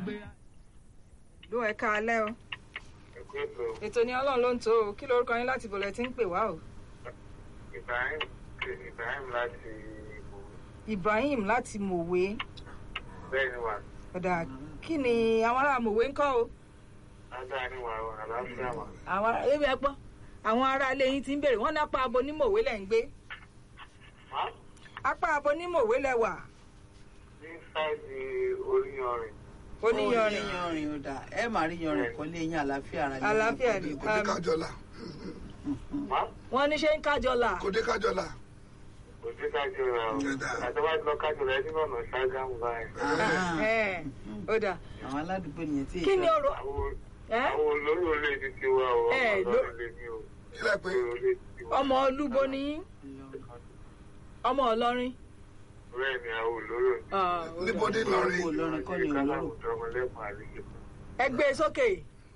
gbéra. ló ẹ ká alẹ́ o ẹ̀kú ètò ètò ní ọlọ́run ló ń tó o kí lorúkọ yín láti bọ̀lẹ̀ tí ń pè wá o. Ibrahim Ibrahim láti Ìbò Ibrahim láti mòwe bẹ́ẹ̀ ni wà ọ̀dà kí ni àwọn ará mòwe ń kọ́ o. ládàá ni wà àlàáfíà wà. àwọn ará ebi ẹ gbọ́ àwọn ará ilé yín ti ń béèrè wọ́n ní apá abo ní mòwe lẹ̀ ń gbé Má apá abo ní mòwe lẹ̀ wà ní sáìdì oríyanrìn oníyanrìn yanrìn ò dà ẹ máa rí yanrìn kọ́ lé yín àlàáfíà ara lè àlàáfíà ni kò dé kájọlá má wọ́n ní ṣe ń kájọlà kò dé kájọlá kò sí kájọ rà o Ẹ̀dá. àtọ́wá ti lọ kájọ rẹ̀ nínú ọ̀nà ṣágámù báyìí. ẹ̀ ó dà àwọn aládùúgbò nìyẹn tí kí ni èso- ọ̀rọ̀ àwọn ẹ́ àwọn olórí olè ti ti wá o Ẹ, ọmọ ló- ọlọ́run lè ní o kílẹ̀ pé olórí olè ti ti wá. ọmọ olúbo ni yín ọmọ ọlọ́rin bẹ́ẹ̀ ni àwọn olórí olè Ah, ó dà. níbo ní Ìlọrin Olórin Olórin kọ́ ni kálámù olóró. dọ́mọlẹ́kùn àlejò. ẹ gbé e sókè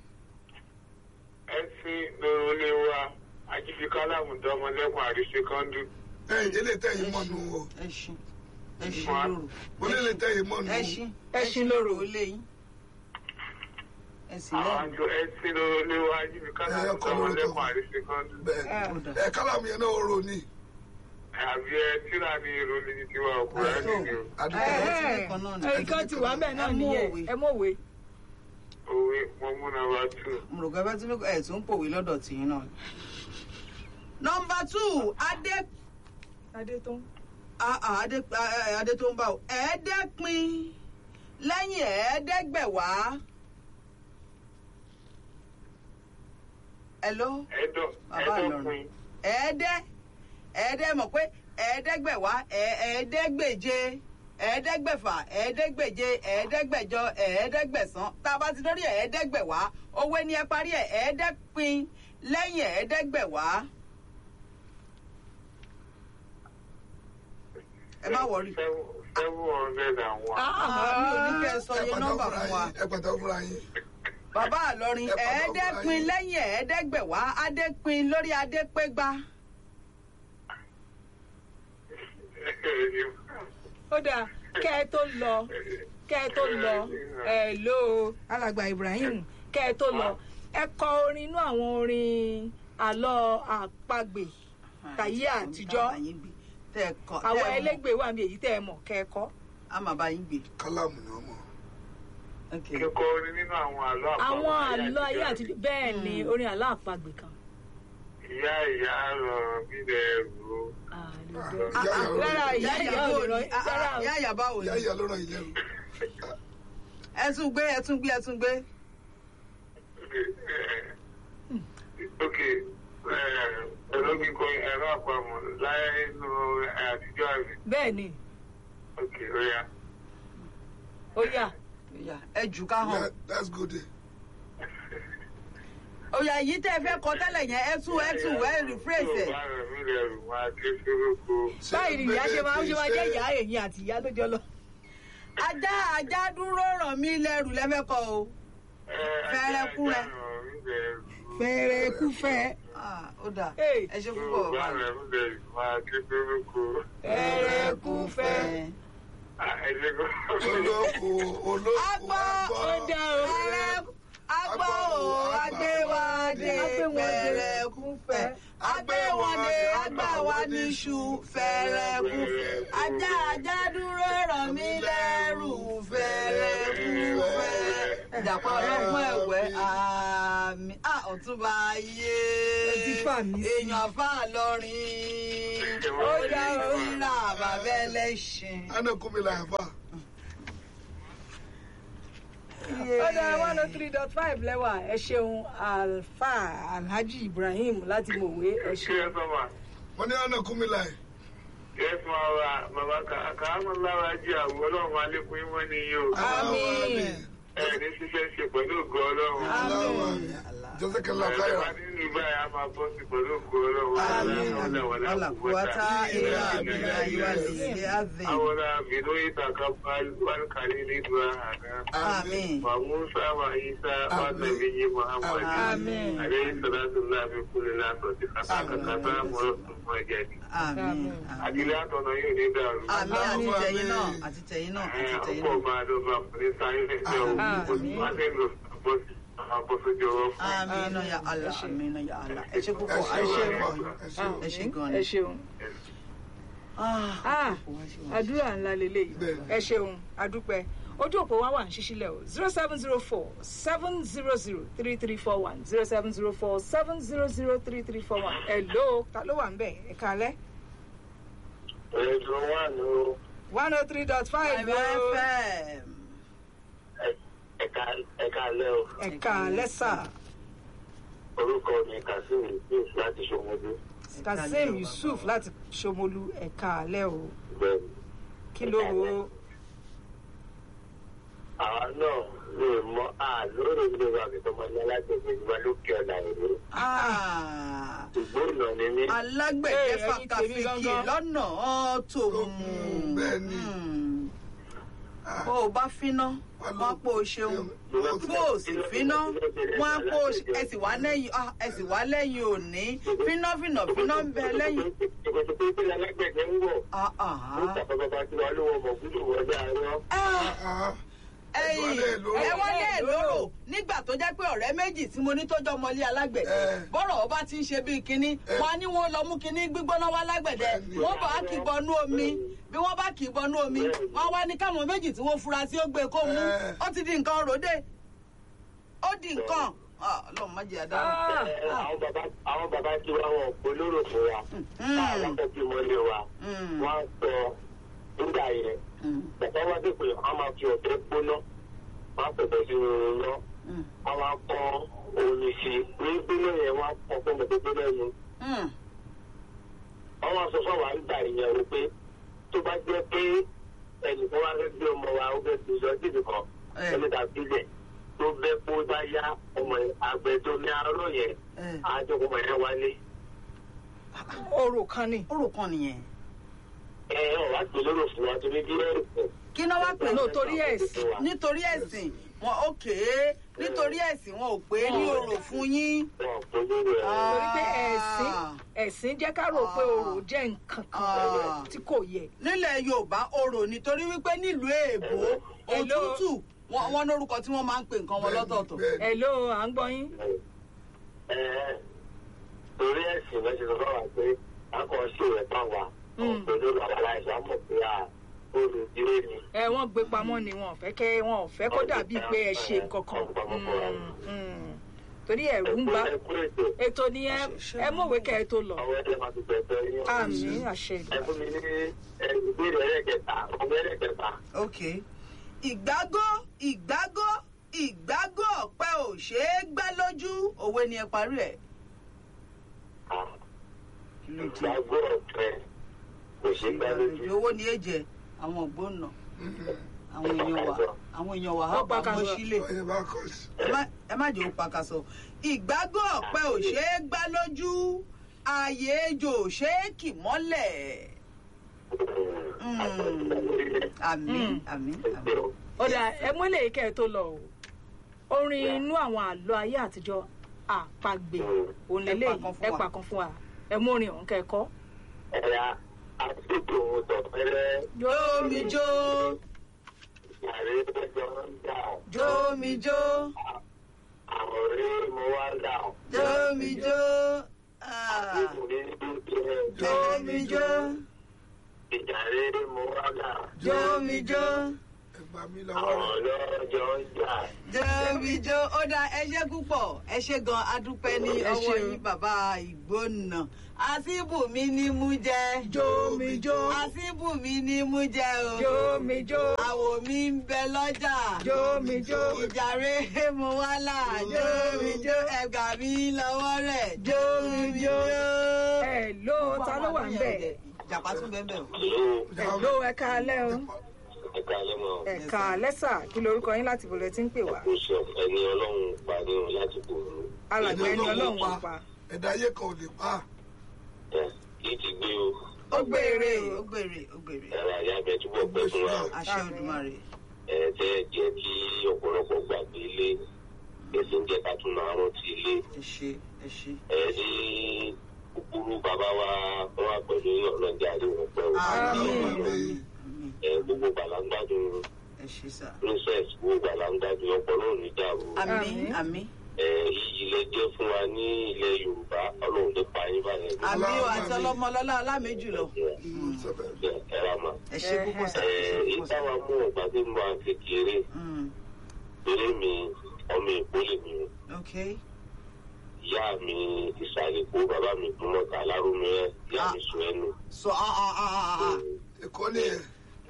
ẹ sí lórí olè wa ajífi kálámù dọ́mọlẹ́kùn àríṣe kọ́ńdù. ẹ̀yìn ilé tẹ̀yìn mọ́nu o ẹṣin ẹṣin Wà. lóru mo ní ilé tẹ̀yìn mọ́nu o ẹṣin Ẹṣin lóru. ó lé yín ẹsìn àwọn lẹ́nu àjọ ẹ sí lórí olè wa ajífi kálámù Ẹ, ọkọ lórúkọ. dọ́mọlẹ́kùn àríṣe kọ́ńdù. bẹ́ẹ̀ ó dà ẹ̀ kálámù yẹn náà ó rò ní àbí ẹ tíra ní ìròlé ní tiwa ọkùnrin Ẹ, ẹni ni o. àdúgbò Ẹ, ẹ ẹ, kan náà ni. ẹ ìkan ti wà bẹ́ẹ̀ náà Ẹ mú nìyẹn òwe. ẹ mọ̀wé òwe mo mú nàbà tù. mo rò pé bá tún ẹ tún pòwe lọ́dọ̀ tìyín náà. nọmba two adé adé tó ń ah, ah, adé ah, eh, adé tó ń bá o ẹ̀ẹ́dẹ́pin lẹ́yìn ẹ̀ẹ́dẹ́gbẹ̀wá. hello ẹdọ Bàbá ẹdọkùn ẹ̀ẹ́dẹ́ ẹ̀ẹ́dẹ́ mọ̀ pé ẹ̀ẹ́dẹ́gbẹ̀wá ẹ̀ẹ́- ẹ̀ẹ́dẹ́gbèje ẹ̀ẹ́dẹ́gbẹ̀fà ẹ̀ẹ́dẹ́gbèje ẹ̀ẹ́dẹ́gbẹ̀jọ ẹ̀ẹ́dẹ́gbẹ̀sán tá a bá ti lórí ẹ̀ẹ́dẹ́gbẹ̀wá owó ni ẹ parí ẹ̀ ẹ̀ẹ́dẹ́pin lẹ́yìn ẹ̀ẹ́dẹ́gbẹ̀wá. ẹ má wọrí. seven hundred and one. Ah, mi ò ní kẹ́ ẹ sọ ẹ iye pàtàkì nọ́mbà fúnra fún wa. yín ẹ pàtàkì fúnra yín bàbá àlọrin Ẹ pàtàkì ẹ̀ẹ́dẹ́pin fúnra yín. lẹ́yìn ẹ̀ẹ́dẹ́gbẹ̀wá adépin lórí adépégbá. ó dáa kẹ́ ẹ tó lọ kẹ́ ẹ tó lọ ẹ ló alàgbà Ibrahim kẹ́ ẹ tó lọ ẹ kọ orin inú àwọn orin àlọ́ àpagbè tàyé àtijọ́ tẹ ẹ kọ àwọn tẹ ẹ mọ̀. ẹlẹ́gbẹ́ wà mí èyí tẹ́ ẹ mọ̀ kẹ́ ẹ kọ́ a máa bá yín gbé. kálámù ni wọ́n mọ̀ Okay. kíkọ orin nínú àwọn àlọ́ àpamọ́ àwọn àlọ́ ayé àtijọ́ bẹ́ẹ̀ ni orin àlọ́ àpagbè kan. ìyá ìyá rọrùn bí lẹ́rù o. àlùdó. Ah, ah, rárá ìyá Ìyá ìyá ìyàbá ò lọ òní rárá o. ìyá ìyàbá òní. ìyá ìyá ló ràn yín lẹ́rù ẹ tún gbé ẹ tún gbé ẹ tún gbé. ok ẹ̀rọ kíkọ ẹ̀rọ àpamọ́ láyé inú àtijọ́ àmì bẹ́ẹ̀ ni ok ó yá. ó yá Ìyá, ẹ jù ká Yeah, hàn. that's good òyà yìí tẹ́ ẹ fẹ́ kọ tẹ́lẹ̀ yẹn ẹ tún ẹ tún ẹ rephrase ẹ̀. Tó bá rẹ̀ mí lẹ́rù máa ké sóróko. báyìí ni ìyá ṣe máa ń ṣe máa jẹ́ ìyá èyí àti ìyá tó jọ lọ. ajá ajá dúró ràn mí lẹ́rù lẹ́fẹ́ kọ o. Fẹ́rẹ́ kú rẹ. fẹ́rẹ̀ kú fẹ́. Ah, ó dà Hey. ẹ ṣe Tó púpọ̀ bá bàbá mi. rẹ̀ mí lẹ́rù máa ké sóróko. fẹ́rẹ̀ kú fẹ́. olóko olóko Agbọ́, ó dá o. Fẹ́rẹ́ agbọ́ o agbéwádé fẹ́rẹ́ kú fẹ́ agbéwọ̀dé agbáwa níṣu fẹ́rẹ́ kú fẹ́ ajá ajá dúró ràn mí lẹ́rù fẹ́rẹ́ kú fẹ́. ìjàpá ọlọ́gbọ́n ẹ̀wẹ́ àmì à ọ̀túnba ayé Ẹ ti fà mí sí. èèyàn fà lọ́rin ó dá òrìrà bàbá ẹlẹ́ṣin. ana kumi la yafa ó dára one oh three dot five lẹ́wà ẹ ṣeun alfa alhaji ibrahim láti mọ̀wé ẹ Ṣé ṣeun. ẹ sọ ma? wọ́n ní ana kumi la yẹ Yes, ma wa bàbá kàámù lára jí àwọn ọlọ́run máa lékún yín mọ́ ní yìí o. Àmín. Ẹ ní ṣiṣẹ́ ṣe pẹ̀lú ògo ọlọ́run. Àmín. Allah. jọ́sẹ̀kẹ̀lá káyọ̀. Ìgbà yà máa bọ́ sí pẹ̀lú òkú ọlọ́run. Àmín. Wala quwwata illa billahi al-aliyyil azim. Awọ́lá bìnú ìtàkà wálkàlí nígbà àná. Àmín. Wa Musa wa Isa wa Nabi Muhammad. Àmín. Alayhi salatu Allah fi kulli lásọ̀tì kàtàkàtà mọ́ ọmọ ẹ̀jẹ̀ ni. Àmín. Àmín. Àdílé àtọ̀nà yóò ní dàrú. Àmín àti tẹ̀yìn náà àti tẹ̀yìn náà àti tẹ̀yìn Ọkọ̀ náà. máa ló máa fún ní sáyé lẹ́sẹ̀ òun. Àmín. Wọ́n ti ń lò bọ́sì àbọ̀sójú ọwọ́ fún. Amina ya Allah, amina ya Allah. Ẹ ṣe púpọ̀, ẹ ẹ ṣe ṣe wọn ẹ ṣe wọn. ẹ ṣe gan ẹ ni. ṣeun Ah, Ah, àdúrà ńlá lélẹ́yìí Bẹ́ẹ̀ni. ẹ ṣeun adúpẹ́ ojú òpó wa wà ní ṣíṣílẹ̀ o zero seven zero four seven zero zero three three four one zero seven zero four seven zero zero three three four one hello ta ló wà ń bẹ̀ ẹ kálẹ́ Ẹ̀sùn wà ní one oh three dot five Five FM. ẹ̀ka alẹ́ o. ẹ kálẹ́ sà Orúkọ mi Kasim Yusuf láti Ṣomọdé. kazeem yusuf láti ṣomolu ẹ kálẹ́ o Bẹ́ẹ̀ni. kí ló ro Àwa náà lè mọ àlóòrè ilé wa mi tó máa ní alágbègbè wa lókè ọ̀la ìlú. Ah, Ìgbóná ni mí. alágbẹ̀dẹ Ee, ẹ̀yin tèmi fàkàfìkì gangan. lọ́nà tòun. Bẹ́ẹ̀ni. Hmm. Bó o bá finá, wọ́n á pò ó ṣeun. Bó o sì finá, wọ́n á pò ó ṣe. Ẹ sì wá lẹ́yìn ah, ẹ sì wá lẹ́yìn òní. Finá fìnà finá ń bẹ lẹ́yìn. Ìkòtò pé kí alágbègbè ń wọ̀. Ah, Ó ah. tàbí bàbá tí wàá lówó ọmọ gbúdọ̀ wọlé àárọ̀. Ah. ẹ̀yin Ìwọlé lóró. ẹ wọlé lóró nígbà tó jẹ́ pé ọ̀rẹ́ méjì tí mo ní tó jọ mọ́lé alágbẹ̀dẹ Eh. bọ́rọ̀ ọba ti ń ṣe bíi kínní wọn á ní wọn lọ mú kínní gbígbóná wá lágbẹ̀dẹ Bẹ́ẹ̀ni. wọn bá kì í bọnú omi bí wọn bá kì í bọnú omi wọn wá ní káwọn méjì tí wọn fura sí ó gbé kó mú Eh. ó ti di nǹkan ròde ó di nǹkan Ah, Ọlọ́run má jẹ́ àdáhùn. Ah, Ẹ, Àwọn bàbá àwọn bàbá tí wàá wọ̀ polóró fún wa. Táwọn akẹ́kọ̀ọ́ tí mo lé wa. Mm. Wọ́n á sọ nígbà yẹn. Bàbá wa dé pé wọ́n máa fi ọ̀bẹ gbóná. Wọ́n á pẹ̀pẹ̀ sínú iná. Wọ́n á kọ́ omi sí i. Ní gbóná yẹn wọ́n á kọ́ fún ọmọdé gbóná yẹn. Mm. Wọ́n wá sọ fún wa nígbà yẹn o pé tó bá jẹ́ pé ẹnìkan wá fẹ́ gbé ọmọ wa ó fẹ́ fi lọ síbi kan. Eh. Ẹni tàbí ilẹ̀ tó bẹ́ kó bá yá ọmọ àgbẹ̀ tó ní arọ́ yẹn. Eh. Àjọkùnmọ̀ yẹn wálé. orò kan ni orò kan nìyẹn Ẹ ẹ wá pè lóró fún wa torí bí ẹ̀sìn. kí náà wá pè No, torí ẹ̀sìn. nítorí ẹ̀sìn wọn òkè nítorí ẹ̀sìn wọn ò pé ní orò fún yín. Wọ́n pè lóró ẹ̀. torí pé ẹ̀sìn ẹ̀sìn jẹ́ ká rò pé orò jẹ́ nǹkan Ah. kan tí kò yẹ nílẹ̀ yorùbá orò nítorí wípé nílùú èèbó Hello. òtútù wọn wọn lórúkọ tí wọn máa ń pè nǹkan wọn lọ́tọ̀ọ̀tọ̀. Bẹ́ẹ̀ni. hello à ń gbọ́ yín Ẹ ẹ torí ẹ̀sìn lọ́sẹ̀ sọ fún wa pé a kò ṣe rẹ̀ tán wa. Mm. Pè lóró aláìsàn mọ̀ pé a olùdílé ni. ẹ wọ́n gbé pamọ́ ni wọn ò fẹ́ kẹ́ wọn ò fẹ́ kó dàbí pé ẹ ṣe nǹkan kan Mm, mm. torí ẹ̀rù ń bá Ẹ kú ètò. ètò ni ẹ ẹ mọ̀wé kẹ́ ẹ tó lọ Àwọn ẹgbẹ́ máa ti bẹ̀rẹ̀ yín. àmì àṣẹ Ẹ ìdùnnú. fún mi ní ẹ, ìbéèrè ẹlẹ́kẹta. Ọmọ ẹlẹ́kẹta. ok ìgbágó ìgbágó ìgbágó ọ̀pẹ ò ṣeé gbá lójú òwe ni ẹ parí ẹ̀. Ìgbàgbọ́ ọ̀fẹ́ kò ṣe gbá lójú. owó ni èjẹ àwọn ògbónà àwọn èèyàn wà àwọn èèyàn wà á Ó pa pa mọ́ kaṣọ. sílẹ̀. Ọyẹ bá kọ̀ sí. ẹ má- ẹ má jẹ́ ó pakasọ. ìgbágó ọ̀pẹ ò ṣeé gbá lójú ààyè ejò ò ṣeé kì mọ́lẹ̀. àmín àmín àmín. ó dà ẹ mú eléyìí kẹ́ ẹ tó lọ o orin inú àwọn àlọ́ ayé àtijọ́ àpagbè òun lélẹ́yìí Ẹ pa kan fún ẹ wa. pa kan fún wa ẹ mú orin ọ̀hún kẹ́ ẹ kọ́. Ẹ̀yà àtúntò ohun tọ̀pẹ́rẹ́ jómi jó àrẹ ẹjọ́ ń dà. jómi jó Àwọn ọ̀rẹ́ mo wá dà. jómi jó ah, Ọkùnrin dúdú rẹ̀. jómi jó Ìjà rere mo wá dà. jómi jó Ẹ gbà mí lọ́wọ́ Àwọn rẹ̀. ọlọ́jọ́ ń jà. jómi jó ó dá ẹ ṣé púpọ̀ ẹ ṣé gan adúpẹ́ ní Ẹ ọwọ́ ṣé o. yín bàbá ìgbónà àsìbùmí ni mú jẹ jómi jó àsìbùmí ni mú jẹ o. jómi jó àwò mi ń bẹ lọ́jà. jómi jó ìjàre mo wá là jómi jó ẹgbà mi lọ́wọ́ rẹ̀ jómi jó. ẹ ló ta ló wà ń bẹ̀ ìjàpá tún bẹ́ẹ̀ bẹ́ẹ̀ o. Ìlú ẹ ló ẹ káalẹ́ o ẹ̀ka lẹ́mọ̀ ẹ̀ka lẹ́sà kí lorúkọ yín láti bọ̀lẹ̀ tí ń pè wá kò sọ ẹni ọlọ́run parí òun láti gbòòrò alàgbà ẹni ọlọ́run wà pa ẹ̀dá ayé kan ò lè pa ẹ̀ kì í ti gbé o ó gbèrè ó gbèrè ó gbèrè ẹ̀rọ àyà bẹ túbọ̀ pẹ́ fún wa àṣẹ Olódùmarè. ẹ̀ tẹ́ jẹ́ kí ọ̀pọ̀lọpọ̀ gbàgbé ilé ẹ̀sìn jẹ́ ká tún máa rántí ilé ẹ ṣe ẹ ṣe. ẹ̀ ní kúkúrú bàbá wa wọn wà pẹ̀lú ọlọ́jà rí wọn pẹ́ o àmín Àmín. àmín ẹ̀ gbogbo gbàlágbádùn ẹ ṣe sà. princess gbogbo gbàlágbádùn ọpọlọ òní dàrú àmín Àmín. àmín ẹ̀ iyì lẹ jẹ́ fún wa ní ilẹ̀ yorùbá ọlọ́run lè pa yín báyẹn àmín o àti ọlọmọlọlá ọlámẹjù lọ. ẹ̀ ra mà. ẹ ṣe púpọ̀ sà. ẹ ṣe èyí púpọ̀ sà. táwa mú ọ̀gbà tí mo máa kékeré Mm, eré mi ọmọ èkó lè mi ok ìyá mi ìsàlẹ̀ èkó bàbá mi gbọmọta alárùmí ẹ ìyá mi sùn ẹnu. so ah ah ah ah ah. ẹ̀kọ́ nìyẹn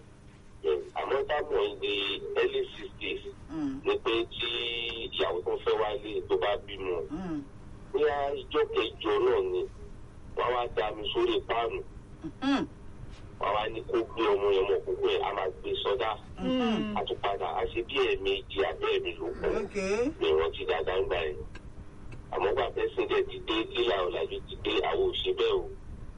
àmọ́ táwọn ìdí early sixties Mm, ni pé tí ìyàwó tó fẹ́ wálé tó bá bímọ mm, bóyá ìjọ kẹjọ náà ni wọ́n wá dá mi sórí páànù mm, wọ́n wá ní kó gbé ọmọ yẹn mọ̀ kókó ẹ̀ á máa gbé sọ́dá mm. àtúpadà á ṣe bí ẹ̀ẹ̀mejì abẹ́ẹ̀mí ló kọ́. ok ní wọn ti dáadáa ń gbà yẹn àmọ́ gba pẹ́sìndẹ̀ ti dé lílà ọ̀làjú ti dé àwọn òṣè bẹ́ẹ̀ o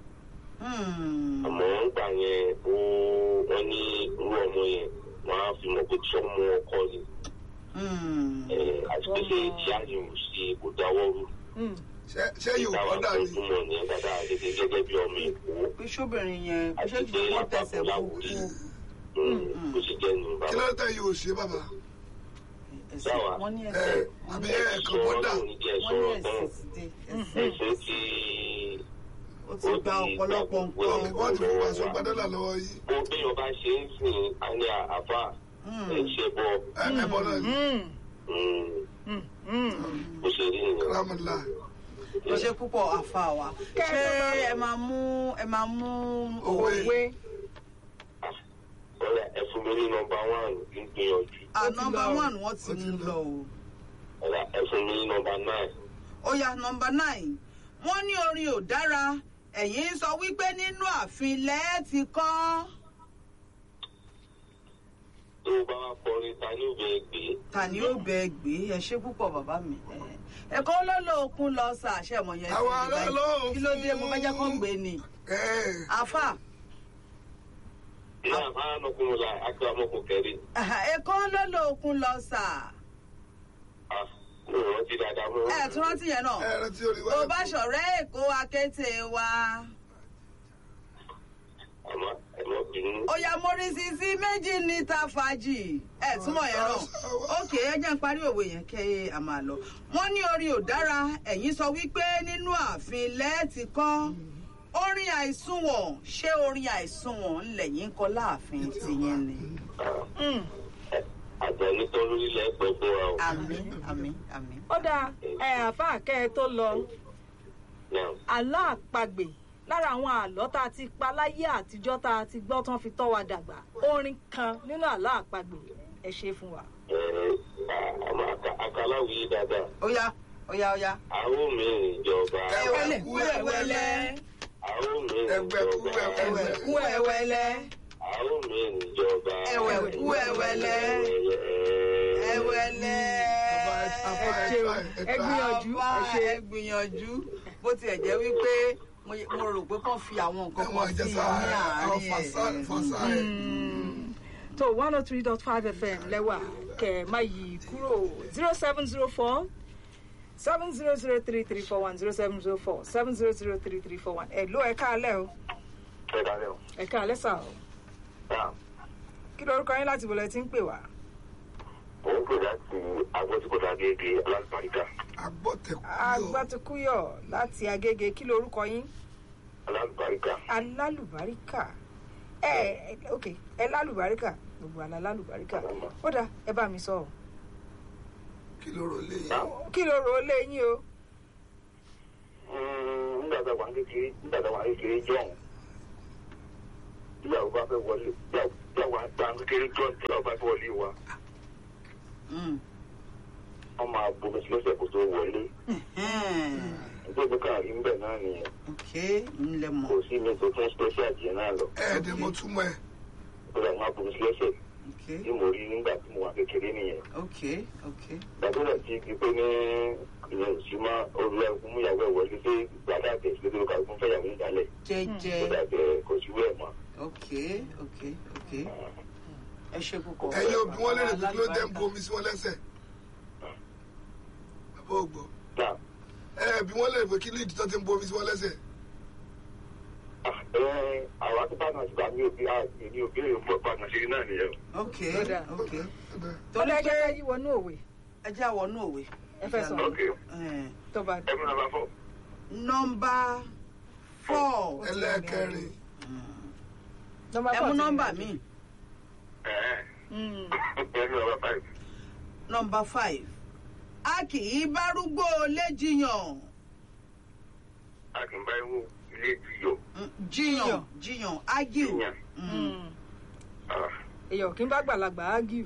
Mm, àmọ́ ń gbà yẹn ó wọ́n ní irú ọmọ yẹn wọ́n á fi mọ̀ pé tí ọmọ ọkọ ni mm. ẹ̀, àti pé ṣe ìyá yìí ò ṣe kò dáwọ́ rú Mm. Ṣé- ṣé yóò táwa kọ́ dà tó ní túmọ̀ ní dáadáa gẹ́gẹ́ gẹ́gẹ́ bí ọmọ èkó pé sóbìnrin yẹn pé ṣé àti kí pé wọ́n tẹ̀sẹ̀ àpapọ̀ kú láwùrí kú. bó ṣe jẹ́ nù kí bàbá. ló dé yóò ṣe bàbá ẹsẹ̀ wọ́n ní ẹ ẹsẹ̀ àbí wọ́n ẹ ní kàn bọ́ dà wọ́n ní ẹsẹ̀ ti dé ẹsẹ̀ ẹ̀sìn ti ó ti gba ọ̀pọ̀lọpọ̀ nǹkan. wọ́n ti fún aṣọ gbadọ́là lọ́wọ́ yìí bó bí ọba ṣe ń sìn á ní àfà ẹ̀ ṣe bọ́ ẹ ẹ bọ́ náà ní Mm. Mm. Mm. bó ṣe rí nìyẹn. kílámùlá ó ṣe púpọ̀ àfa wa ṣé ẹ máa mú ẹ máa mú Òwe. òwe Ọ̀rẹ́ ẹ fún mi ní nọmba one ń gbìyànjú. à nọmba lọ. one wọ́n ti ń lọ o. Ọ̀rẹ́ ẹ fún mi ní nọmba nine. ó yá nọmba nine wọ́n ní orin ò dára ẹ̀yin sọ wípé nínú ààfin lẹ́ẹ̀ ti kọ́ Tó o bá wá kọrin ta ní òbí ẹgbẹ́. ta ni ó bẹ gbé ẹ ṣe púpọ̀ bàbá mi ẹ ẹ̀kọ́ olólùkún lọ sa àṣẹ mọ̀ yẹn Àwọn sí ará ibà ló yìí. kí ló dé mo fẹ́ jẹ́ kó ń gbé ni ẹ àfà Ní àbá ọmọkùnrin la akọ ọmọkùnrin kẹrin. ẹ̀kọ́ olólùkún lọ sa Ah, mo rántí dáadáa mọ́. ẹ̀ tún rántí yẹn náà ẹ rántí orí wa tó bá ṣọ̀rẹ́ èkó akété wa Àmọ́ ẹ mọ̀ bínú. ó yá mórísì sí méjì níta fàájì ẹ̀ túmọ̀ yẹn náà ókè ẹ jẹ́ ń parí òwe yẹn kẹ́ a máa lọ wọ́n ní orin ò dára ẹ̀yin sọ wípé nínú ààfin lẹ́ẹ̀tì kọ́ orin àìsùnwọ̀n ṣé orin àìsùnwọ̀n ńlẹ̀yìn kọ́ láàfin tìyẹn ni. Mm. Àjẹní tó lórílẹ̀ pẹ́ fún wa o. àmín àmín àmín. ó dáa ẹ àfa kẹ́ ẹ tó lọ Now, àlọ́ àpagbè lára àwọn àlọ́ tá a ti pa láyé àtijọ́ tá a ti gbọ́ tán fi tọ́ wa dàgbà orin kan nínú àlọ́ àpagbè ẹ ṣe fún wa. ẹ àmọ́ akaláwìí dáadáa. ó yá ó yá ó yá. Àwọn mìíràn ìjọba. ẹ̀wẹ̀lẹ̀ kú ẹ̀wẹ̀lẹ̀ Àwọn mìíràn Ẹgbẹ́ kú ìjọba. ẹ̀wẹ̀ kú ẹ̀wẹ̀lẹ̀ Àwọn mìíràn ìjọba. ẹ̀wẹ̀ kú ẹ̀wẹ̀lẹ̀ ẹ̀wẹ̀lẹ̀. Àbá ẹ- àbá ẹ ẹ ṣeun try, ẹ ẹ try. gbìyànjú Àbá ẹ ṣe. ẹ gbìyànjú bó tiẹ̀ jẹ́ wípé mo mo rò pé kàn fi àwọn nǹkan ẹwọn kan sí àjẹsà ní àwọn àárín fàṣà ẹ̀. fàṣà ẹ tó one oh three dot five fm lẹ́wà kẹ̀ má yí kúrò zero seven zero four seven zero zero three three four one zero seven zero four seven zero zero three three four one ẹ̀ ló ẹ̀ káalẹ́ o Ẹ dálẹ́ o. ẹ̀ káalẹ́ sà o Náà, kí lorúkọ yín láti bọ̀lẹ̀ tí ń pè wá. òun pè láti agbọ́síkọ́tà gẹ́gẹ́ alágbàríkà. agbọ́tẹ̀kú yọ agbátukúyọ̀ láti agége kí lorúkọ yín Alágbàríkà. alálùbáríkà ẹ ẹ ok ẹ lálùbáríkà gbogbo àlá lálùbáríkà ó dáa ẹ bá mi sọ ọ kí ló rò léyìn Náà, kí ló rò ó lé yín o mm, nígbà tá a wà ní kékeré nígbà tá a wà ní kékeré jọ̀hún. Ìyàwó bá fẹ́ wọlé ìyàwó àgbà ní kékeré jọ̀hún tí ìyàwó bá fẹ́ wọlé wa. Mm. Wọ́n máa bomi sí lọ́sẹ̀ kó tó wọlé. Ẹ̀hẹ́n. Nítorí ká rí ń bẹ̀ náà nìyẹn. ok ńlẹ̀ Kò mọ̀ sí mi tó tún special jẹ náà lọ. ẹ̀ẹ́dẹ̀ mo túmọ̀ ẹ̀ Ó dà máa bomi sí lọ́sẹ̀. ok tí mo rí nígbà tí mo wà kékeré nìyẹn ok ok gbàdúrà tí di pé ní ìyẹn ò sí mọ́ olú ẹkún mú ìyàwó ẹ̀ wọlé pé gbàdá tẹ̀ sí lórí kàkún fẹ́yàwó ìdálẹ̀ jẹjẹ kó dàbẹ̀ kò sí wẹ̀ mọ́. ok ok ok ẹ ṣe púpọ̀. ẹ̀yin òbí wọn lè rè pé kí ló dé ń bu omi sí wọn lẹ́sẹ̀ bàbá ògbọ́ Náà, ẹ bí wọn lè rè pé kí ló ìdí tó ti ń bu omi sí wọn lẹ́sẹ̀ ah, ẹ, àwọn àti bàtà sí àmì òbí àmì òbí èrè fún ọ̀pá àtàṣe náà nìyẹn. ok Ó dáa. ok tó torí lẹ́jọ́ pé yí wọnú òwe ẹ jẹ́ àwọn náà òwe. ẹ fẹ́ sọ ok Eh, tó bá ẹ múná bá fọ. nọmba four ẹlẹ́ẹ̀kẹrin nọ́mbà ẹ mú nọmba mi ẹ Mm. ẹ múná bá five. nọmba five a kì í bárúgbó léjiyàn a kì í bá ewu ilé ìjìyọ. Mm, jiyàn jiyàn argue Jiyàn. Mm. Mm. Ah, èèyàn kì í bá gbàlagbà ágìw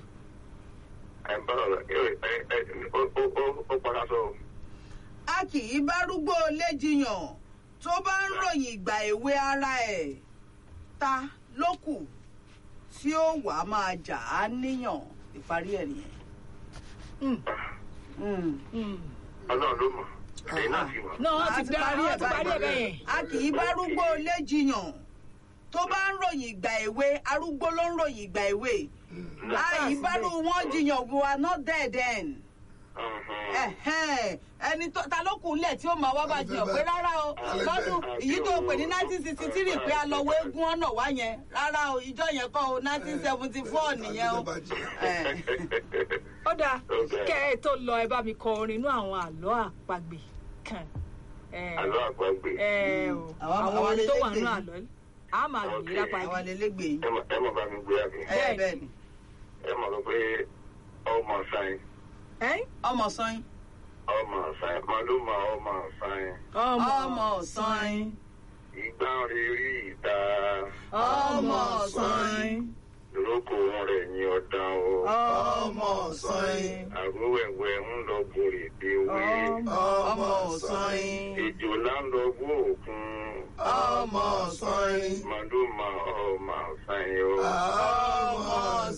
ẹ bá ọ̀rọ̀ ẹ ẹ ẹ ó ó ó ó padà sọ. a kì í bárúgbó léjiyàn tó bá ń ròyìn ìgbà èwe ara ẹ̀ ta ló kù tí ó wàá máa jà á níyàn ìparí ẹ̀ nìyẹn. Mm. Mm. Mm. ọlọ́run ló mọ̀ ẹ̀yin náà sì mọ̀. náà wọ́n A ti ti dá parí wọ́n ẹ̀ ti parí ẹ̀ báyìí. bẹ́ẹ̀ yẹn. a kì í bárúgbó léjiyàn tó bá ń ròyìn ìgbà èwe arúgbó ló ń ròyìn ìgbà èwe a yìí bárú wọn jiyàn we are not there then. Mhm. Ẹ̀hẹ́n, ẹni tó ta ló kù lẹ̀ tí ó máa wá bá jiyàn pé rárá o lọ́dún èyí tó pè ní nineteen sixty three pé a lọ wo eégún ọ̀nà wá yẹn rárá o ìjọ yẹn kọ́ o nineteen seventy four nìyẹn o. Ẹ̀, ó dáa Okay. kẹ́ ẹ tó lọ ẹ bá mi kọ orin inú àwọn àlọ́ àpagbè kan ẹ àlọ́ àgbàgbé ẹ o Àwọn- àwọn àwọn orin tó wà elégbè nínú yìí. àlọ́ á máa gbé Okay. lápá àwọn yìí. lélẹ́gbẹ̀ẹ́ yìí. ẹ mọ̀ ẹ mọ̀ bá mi gbé àbí. ẹ bẹ́ẹ̀ ni ẹ mọ̀ lọ pé ọmọ sáyìn ẹ́ ọmọ sọyìn ọmọ sáyìn màlúmọ̀ ọmọ sáyìn ọmọ sọyìn ìgbà rírí ìta ọmọ sọyìn lóko rẹ̀ ní ọ̀dàn o ọmọ sọyìn àgówẹ̀wẹ̀ ń lọ borí déwé ọmọ sọyìn ejò là ń lọ bó òkun ọmọ sọyìn màlúmọ̀ ọmọ sáyìn o. ọmọ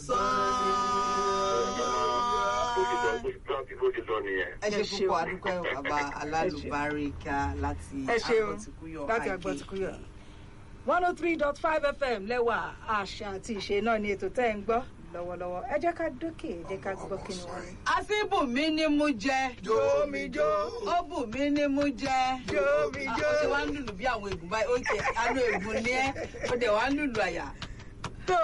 bó ti lọ sọyìn. bó ti lọ bó ti lọ nìyẹn. ẹ ṣe Ẹ ṣeun. púpọ̀ adúpẹ́ bàbá alálùbáríkà láti ẹ ṣeun agbọ́tikúyọ̀ láti IKK. agbọ́tikúyọ̀ one oh three dot five fm lẹ́wà àṣà àti ìṣe náà ni ètò tẹ́ ẹ̀ ń gbọ́ lọ́wọ́lọ́wọ́ ẹ jẹ́ ká dókè ẹ jẹ́ ká gbọ́ kí ni wọ́n ní. àṣìbùnmí ni mo jẹ jó mi jó ó bù mí ni mo jẹ jó mi jó ó ṣe wá ń lùlù bí àwọn ègùn báyìí ó ṣe àánú ègùn ní ẹ ó dẹ̀ wá ń lùlù àyà